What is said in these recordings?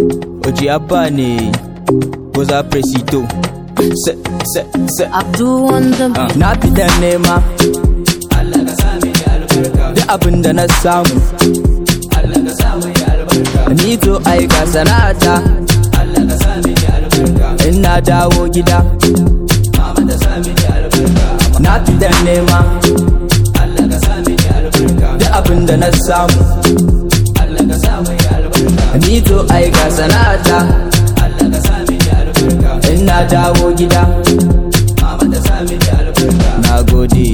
Oji Abba ne Goza Presito Se, se, se Abdul Wonder Ah, Na fitan nema Allah ka sa mini albarka Duk abin da na samu Allah ka sa mini albarka Ni to aika sana'ata Allah ka sa mini albarka In na dawo gida mama ta sa mini albarka Na fitan nema Allah ka sa mini albarka Duk abin da na samu Allah ka sa mini albarka Ni to aika sana'ata Allah ka sa mini albarka In na dawo gida mama ta sa mini albarka Na gode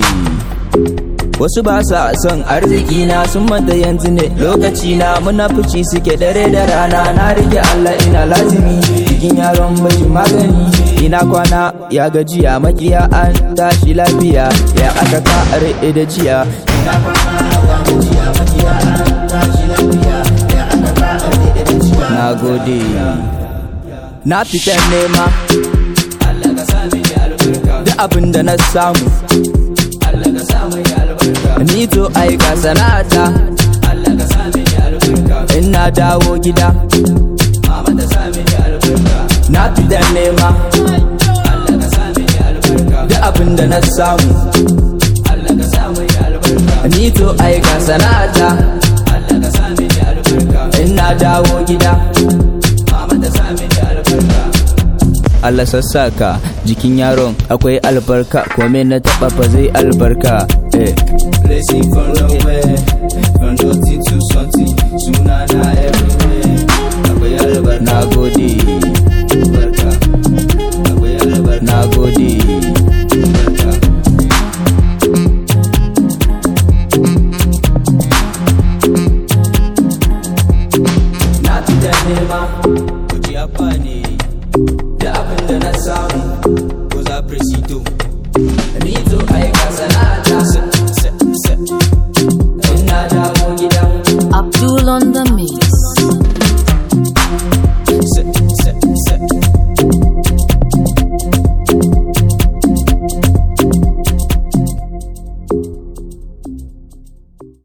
Wasu ba sa son arziki na sun manta yanzu ne lokaci na munafici suke dare da rana na rike Allah ina lazimi cikin yaron mai magani ina kwana ya gajiya makiya an tashi lafiya ya aka ka are da jiya ina kwana ya gajiya makiya an tashi lafiya ya aka ka are da jiya na gode na fitan nema Allah ka sa mini albarka duk abin da na samu Allah ka sa mini albarka ni to aika sana'ata Allah ka sa mini albarka in na dawo gida mama ta sa mini albarka na fitan nema Allah ka sa mini albarka duk abin da na samu Allah ka sa mini albarka ni to aika sana'ata Allah ka sa mini albarka in na dawo gida mama ta sa mini albarka Allah sassaka jikin yaron akwai albarka kome na taba fa zai albarka eh Blessing from nowhere, from nothing to something. Sunana everywhere. Akwai albarka, na gode albarka. Akwai albarka, na gode albarka. na fitan nema kuji abba ne